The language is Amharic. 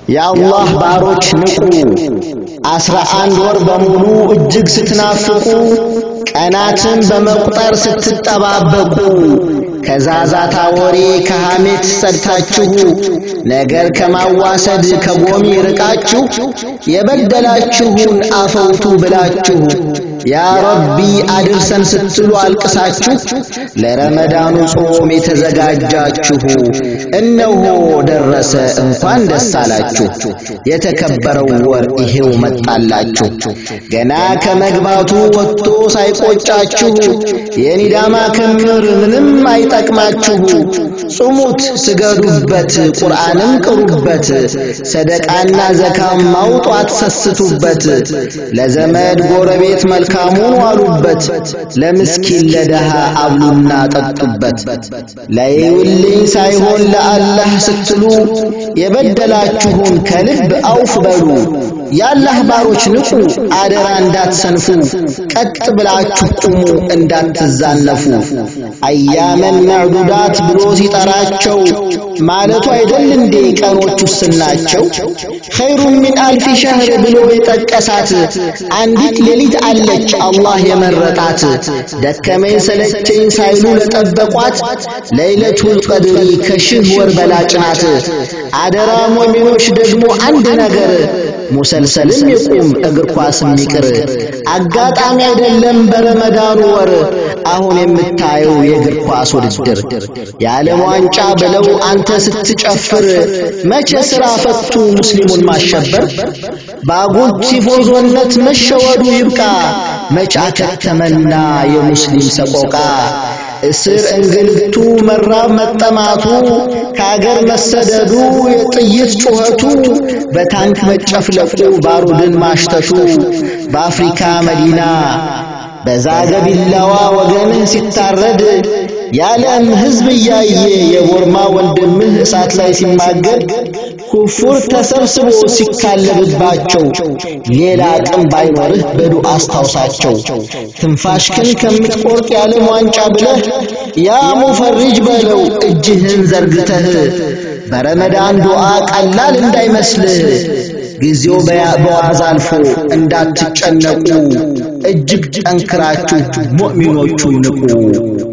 የአላህ ባሮች ንቁ! አስራ አንድ ወር በሙሉ እጅግ ስትናፍቁ ቀናትን በመቁጠር ስትጠባበቁ ከዛዛታ ወሬ ከሐሜት ጸድታችሁ ነገር ከማዋሰድ ከጎሚ ርቃችሁ የበደላችሁን አፈውቱ ብላችሁ ያ ረቢ አድርሰን ስትሉ አልቅሳችሁ ለረመዳኑ ጾም የተዘጋጃችሁ እነሆ ደረሰ እንኳን ደስ አላችሁ። የተከበረው ወር ይሄው መጣላችሁ። ገና ከመግባቱ ወጥቶ ሳይቆጫችሁ የኒዳማ ክምር ምንም አይጠቅማችሁ። ጹሙት፣ ስገዱበት፣ ቁርአንም ቅሩበት፣ ሰደቃና ዘካም ማውጧት ሰስቱበት፣ ለዘመድ ጎረቤት መልካሙን ዋሉበት፣ ለምስኪን ለደሃ አብሉና ጠጡበት። ለይውልኝ ሳይሆን ለአላህ ስትሉ የበደላችሁን ከልብ አውፍ በሉ። የአላህ ባሮች ንቁ፣ አደራ እንዳትሰንፉ፣ ቀጥ ብላችሁ ቁሙ እንዳትዛነፉ። አያመን መዕዱዳት ብሎ ሲጠራቸው ማለቱ አይደል እንዴ ቀኖች ውስናቸው? ኸይሩን ሚን አልፊ ሸህር ብሎ የጠቀሳት አንዲት ሌሊት አለች አላህ የመረጣት። ደከመኝ ሰለቸኝ ሳይሉ ለጠበቋት ለይለቱል ቀድሪ ከሺህ ወር በላጭ ናት። አደራ ሞሚኖች ደግሞ አንድ ነገር ሙሰልሰልም ይቁም እግር ኳስም ይቅር። አጋጣሚ አይደለም በረመዳኑ ወር አሁን የምታየው የእግር ኳስ ውድድር የዓለም ዋንጫ ብለው አንተ ስትጨፍር መቼ ሥራ ፈቱ ሙስሊሙን ማሸበር በአጉል ቲፎዞነት መሸወዱ ይብቃ መች አከተመና የሙስሊም ሰቆቃ እስር እንግልቱ መራብ መጠማቱ ከአገር መሰደዱ የጥይት ጩኸቱ በታንክ መጨፍለቁ ባሩድን ማሽተቱ በአፍሪካ መዲና በዛገ ቢላዋ ወገንህ ሲታረድ የዓለም ሕዝብ እያየ የቦርማ ወንድምህ እሳት ላይ ሲማገድ ኩፉር ተሰብስቦ ሲካለብባቸው ሌላ አቅም ባይኖርህ በዱዓ አስታውሳቸው። ትንፋሽክን ከምትቆርጥ የዓለም ዋንጫ ብለህ ያ ሙፈሪጅ በለው እጅህን ዘርግተህ በረመዳን ዱዓ ቀላል እንዳይመስልህ ጊዜው በዋዛ አልፎ እንዳትጨነቁ እጅግ ጠንክራችሁ ሙእሚኖቹ ንቁ።